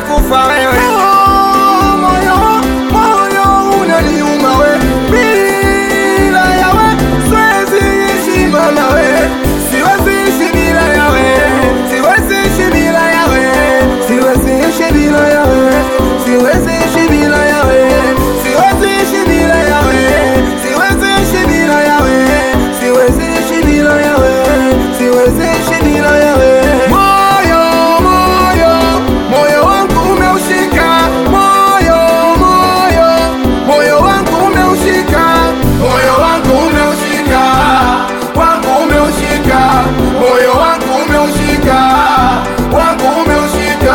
utakufa wewe. Oh, moyo, moyo unaniuma we, bila yawe siwezi ishi mama we, siwezi ishi bila yawe, siwezi ishi bila yawe, siwezi ishi bila yawe, siwezi ishi bila yawe, siwezi ishi bila yawe, siwezi ishi bila yawe, siwezi ishi bila yawe, siwezi ishi bila yawe. Moyo, moyo, moyo wangu umeushika, moyo, moyo, moyo wangu umeushika, moyo wangu umeushika, wangu umeushika, moyo wangu umeushika, wangu umeushika.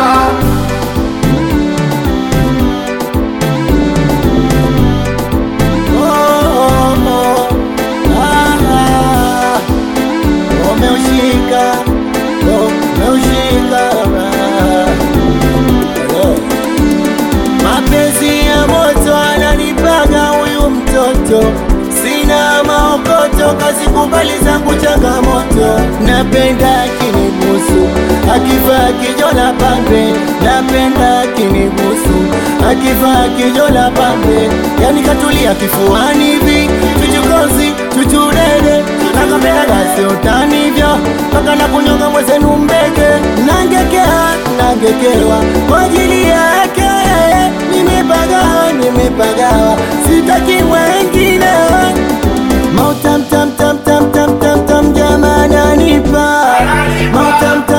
Umeushika, umeushika mapenzi ya moto ananipaga huyu mtoto, sina maokoto, kazikubali zangu changamoto. Napenda akinibusu, akivaa kijola pambe, napenda akinibusu, akivaa kijola pambe, yani katulia kifuani hivi, tuchukozi tuchudede nakambela gasi utanivyo mpaka na kunyonga mwezenu mbege nangekea nangekewa kwa ajili yake nimepagawa nimepagawa sitaki wengine mautamtamtamtamtamtamtam jamani anipa mautamtam